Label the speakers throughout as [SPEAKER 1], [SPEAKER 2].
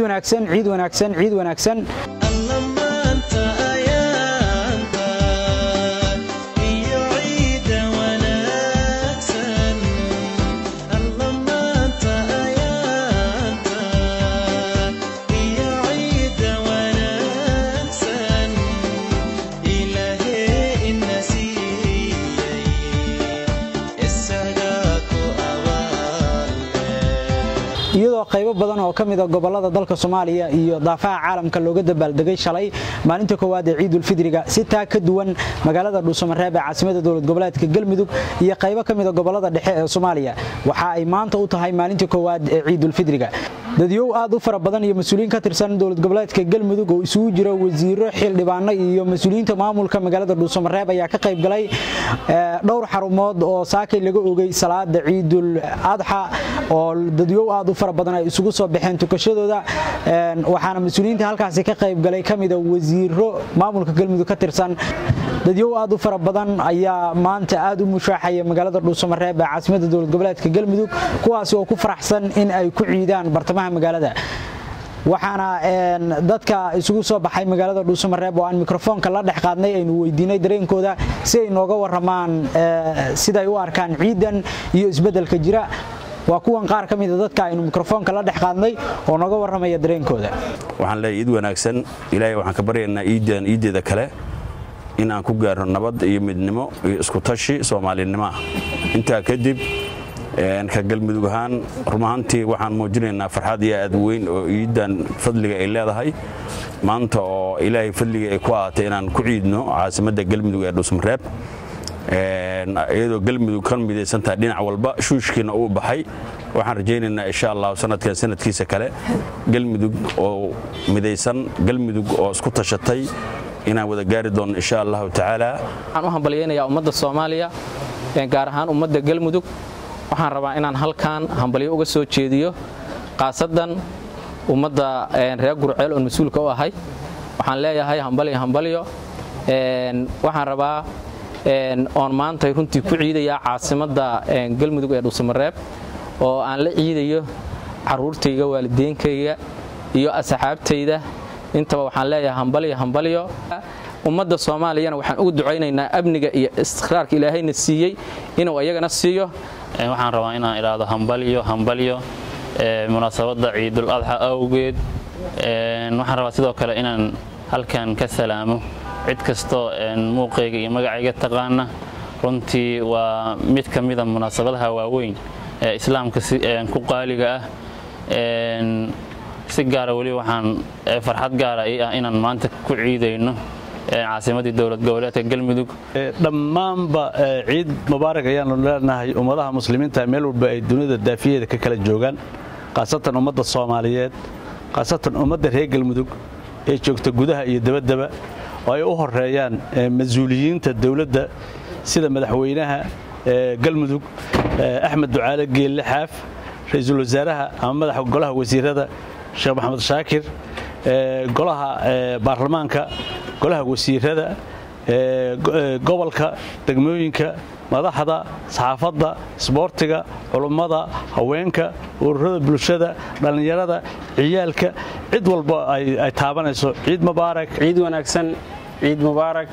[SPEAKER 1] wanaagsan ciid wanaagsan ciid wanaagsan iyadoo qaybo badan oo ka mida gobolada dalka soomaaliya iyo daafaha caalamka looga dabaaldegay shalay maalinta koowaad ee ciidulfidriga si taa ka duwan magaalada dhuusamareeb ee caasimada dowlad goboleedka galmudug iyo qaybo ka mida gobolada dhexe ee soomaaliya waxa ay maanta u tahay maalinta koowaad ee ciidulfidriga dadyow aad u fara badan iyo mas-uuliyiin ka tirsan dowlad goboleedka galmudug oo isugu jira wasiiro xildhibaano iyo mas-uuliyiinta maamulka magaalada dhuusamareeb ayaa ka qayb galay dhowr xarumood oo saakay laga ogay salaada ciidul adxa oo dadyow aad u fara badan ay isugu soo baxeen tukashadooda waxaana mas-uuliyiinta halkaasi ka qayb galay ka mida wasiiro maamulka galmudug ka tirsan dadyow aad u fara badan ayaa maanta aad u mushaaxaya magaalada dhuusamareeb ee caasimada dowlad goboleedka galmudug kuwaasi oo ku faraxsan in ay ku ciidaan bartamaha magaalada waxaana dadka isugu soo baxay magaalada dhuusamareeb oo aan mikrofoonka la dhex qaadnay aynu weydiinay dareenkooda si ay nooga waramaan siday u arkaan ciidan iyo isbeddelka jira waa kuwan qaar ka mida dadka aynu mikrofoonka la dhex qaadnay oo nooga warramaya dareenkooda
[SPEAKER 2] waxaan leeyahay iid wanaagsan ilaahay waxaan ka baryaynaa iidan iiddeeda kale in aan ku gaarno nabad iyo midnimo iyo isku tashi soomaalinimo ah intaa kadib ka galmudug ahaan rumahantii waxaan muujinaynaa farxad iyo aad weyn oo iidan fadliga ay leedahay maanta oo ilaahay fadliga ay ku ahaatay inaan ku ciidno caasimadda galmudug ee dhuusmareeb iyadoo galmudug ka midaysantahay dhinac walba shuushkiina uu baxay waxaan rajaynaynaa insha allah sanadkan sanadkiisa kale galmudug oo midaysan galmudug oo isku tashatay inaan wada gaari doonno insha allahu tacaala
[SPEAKER 3] waxaan u hambalyaynayaa ummadda soomaaliya gaar ahaan ummadda galmudug waxaan rabaa inaan halkan hambalyo uga soo jeediyo khaasadan ummadda reer gurceel oon mas-uulka u ahay waxaan leeyahay hambalyo hambalyo waxaan rabaa oon maantay runtii ku ciidayaa caasimadda galmudug ee dhuusamareeb oo aan la ciidayo caruurtayga waalideenkayga iyo asxaabtayda intaba waxaan leeyahay hambalyo hambalyo ummadda soomaaliyana waxaan ugu ducaynaynaa amniga iyo istiqraarka ilaahayna siiyey inuu ayagana siiyo
[SPEAKER 4] waxaan rabaa inaan idhaahdo hambalyo hambalyo munaasabadda ciidul adxa awgeed waxaan rabaa sidoo kale inaan halkan ka salaamo cid kastoo muuqayga iyo magacayga taqaana runtii waa mid ka mida munaasabadaha waaweyn ee islaamka ku qaaliga ah si gaara weli waxaan farxad gaara ii ah inaan maanta ku ciidayno caasimadii dowlad goboleedka galmudug
[SPEAKER 5] dhammaanba ciid mubaarak ayaanu leenahay ummadaha muslimiinta meel walba ay dunida daafiyeeda ka kala joogaan khaasatan ummadda soomaaliyeed khaasatan ummadda reer galmudug ee joogta gudaha iyo dabaddaba oo ay u horeeyaan mas-uuliyiinta dowladda sida madaxweynaha galmudug axmed ducaale geelle xaaf ra-iisul wasaaraha ama madaxa golaha wasiirada sheekh maxamed shaakir golaha baarlamaanka golaha wasiirada gobolka degmooyinka madaxda saxaafadda isboortiga culummada haweenka ururada bulshada dhallinyarada ciyaalka cid walba ay taabanayso ciid mubaarak
[SPEAKER 6] ciid wanaagsan ciid mubaarak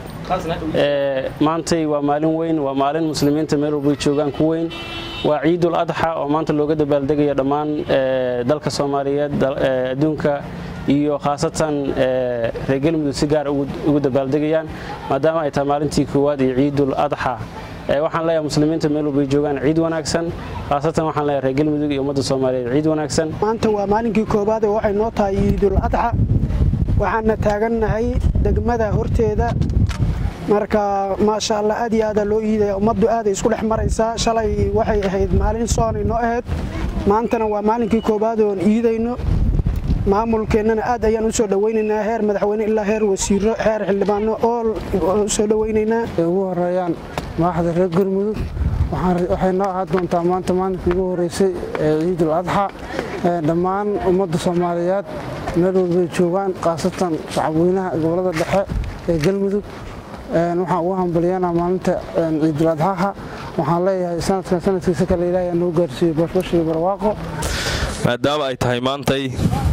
[SPEAKER 6] maantay waa maalin weyn waa maalin muslimiinta meel walbay joogaan ku weyn waa ciidul adxa oo maanta looga dabaaldegaya dhammaan dalka soomaaliyeed adduunka iyo khaasatan reer galmudug si gaar ugu dabaaldegayaan maadaama ay tahay maalintii koowaad iyo ciidul adxa waxaan leeyahay muslimiinta meel walbay joogaan ciid wanaagsan khaasatan waxaan leeyahay reer galmudug iyo ummadda soomaaliyeed ciid wanaagsan
[SPEAKER 7] maanta waa maalinkii koowaad ee waxay noo tahay ciidul adxa waxaana taagannahay degmada horteeda marka maasha allah aad iyo aadaa loo iidaya ummaddu aaday isku dhex maraysaa shalay waxay ahayd maalin soonay noo ahayd maantana waa maalinkii koowaad oon iidayno maamulkeennana aad ayaan u soo dhowaynaynaa heer madaxweyne ilaa heer wasiiro heer xildhibaano oo soo dhowaynaynaa
[SPEAKER 8] ugu horeeyaan madaxda reer galmudug waxay noo ahaan doontaa maanta maalinkii ugu horeysay ee ciidul adxa dhammaan ummadda soomaaliyeed meel walbay joogaan khaasatan shacabweynaha gobolada dhexe ee galmudug waxaan ugu hambalyanaa maalinta ciidul adxaha waxaan leeyahay sanadkan sanadkiisa kale ilaahay noo gaarsiiyo bashbash iyo barwaaqo
[SPEAKER 9] maadaama ay tahay maantay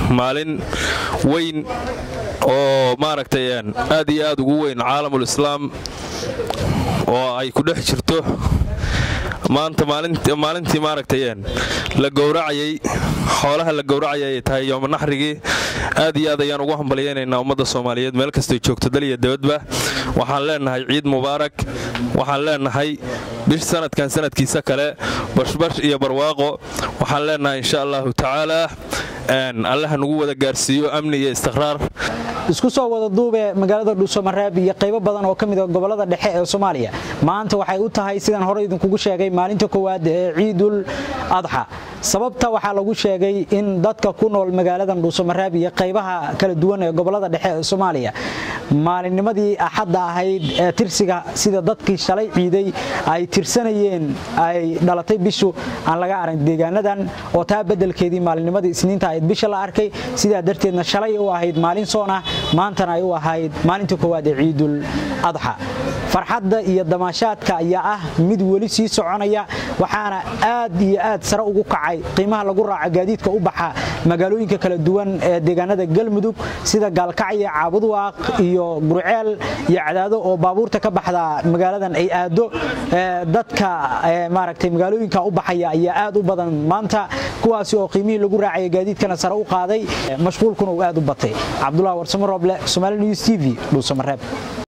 [SPEAKER 9] maalin weyn oo maaragtay aad iyo aad ugu weyn caalamul islaam oo ay ku dhex jirto maanta maalintii maaragtay la gowracayay xoolaha la gowracayay ay tahay yoomanaxrigii aad iyo aad ayaan ugu hambalyaynaynaa ummadda soomaaliyeed meel kastay joogto dal iyo dabadba waxaan leenahay ciid mubaarak waxaan leenahay bish sanadkan sanadkiisa kale bashbash iyo barwaaqo waxaan leenahay insha allahu tacaala allaha nagu wada gaarsiiyo amni iyo istiqraar
[SPEAKER 1] isku soo wada duube magaalada dhuusamareeb iyo qaybo badan oo ka mid a gobolada dhexe ee soomaaliya maanta waxay u tahay sidaan hore idinkugu sheegay maalinta koowaad ee ciidul adxa sababta waxaa lagu sheegay in dadka ku nool magaaladan dhuusamareeb iyo qaybaha kala duwan ee gobolada dhexe ee soomaaliya maalinnimadii axadda ahayd ee tirsiga sida dadkii shalay ciiday ay tirsanayeen ay dhalatay bishu aan laga arag deegaanadan oo taa beddelkeedii maalinnimadii isniinta ahayd bisha la arkay sidaa darteedna shalay u ahayd maalin soon ah maantana ay u ahayd maalinta koowaad ee ciidul adxa farxadda iyo damaashaadka ayaa ah mid weli sii soconaya waxaana aad iyo aad sare ugu kacay qiimaha lagu raaco gaadiidka u baxa magaalooyinka kala duwan ee deegaanada galmudug sida gaalkacyo caabuduwaaq iyo gurceel iyo cadaado oo baabuurta ka baxda magaaladan ay aado dadka maaragtay magaalooyinka u baxaya ayaa aad u badan maanta kuwaasi oo qiimihii lagu raacaya gaadiidkana sare u qaaday mashquulkuna uu aad u batay cabdullah warsamo rooble somaali news t v dhuusamareeb